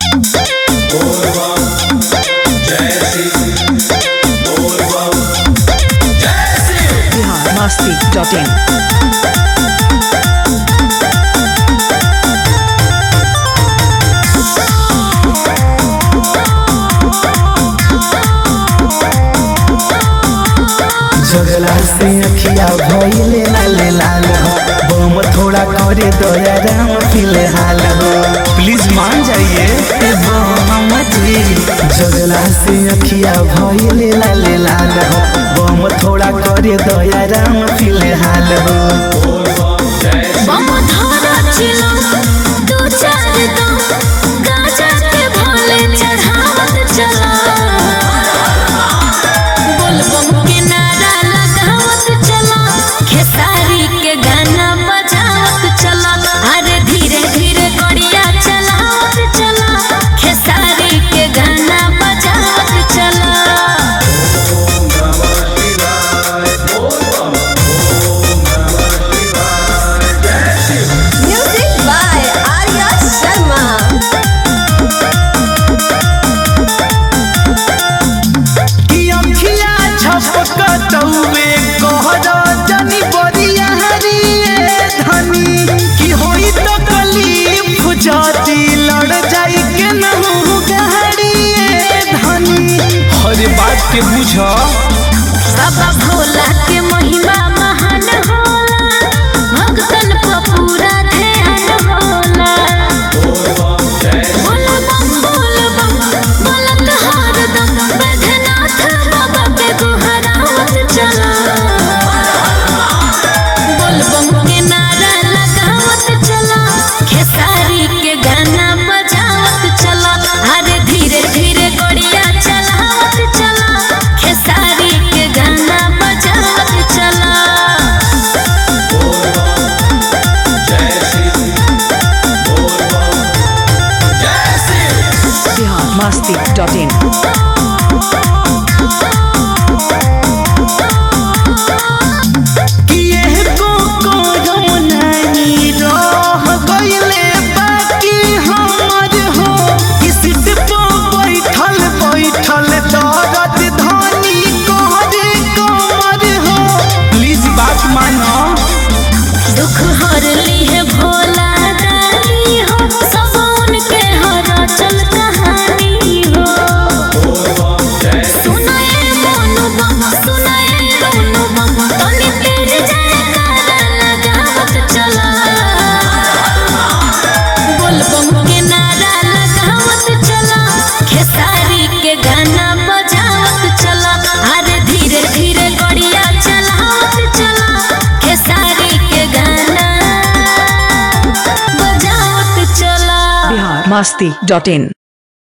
biharmasti.in जगला से अखिया भइले लाल लाल हो बम थोड़ा करे दया राम फिलहाल हो प्लीज मान जाइए ए बम जी जगला से अखिया भइले लाल लाल हो बम थोड़ा करे दया राम फिलहाल हो बम धरा चिलो दो चार दम गाजा के भोले चढ़ावत चला बोल बम के नारा लगावत चला खेसारी के गाना बजावत चला अरे धीरे धीरे गड़िया चलावत चला खेसारी के गाना बजावत चला Music by Arya Sharma. कि अखिया झपकतौवे कहरा जनी बरिया हरिए धनी कि होई तो कलीफ जाती लड़ जाई के नहु गहरिए धनी हर बात के बुझ बाबा भोला के महिमा महान होला भक्तन पर पूरा ध्यान होला बोल बम बोल बम बोलत हरदम बैद्यनाथ बाबा के गुहरावत चला बोल बम के नारा लगावत चला खेसारी के गाना बजावत चला अरे धीरे धीरे गड़िया चलावत चला खेसारी के गाना बजावत चला biharmasti.in कि को को नहीं रह गइले बाकी हमर हो कि सीट पर बैठल बैठल दर्द धनी कहरे कमर हो प्लीज बात मानो दुख हर ली है भोला दानी हो सब उनके हर चल कहानी हो सुनाए मोनू बम सुनाए रोनू बम तनी तेरे जयकारा लगावत चला बोल बम के नारा लगावत चला खेसारी के गाना बजावत चला अरे धीरे धीरे गड़िया चलावत चला खेसारी के गाना बजावत चला biharmasti.in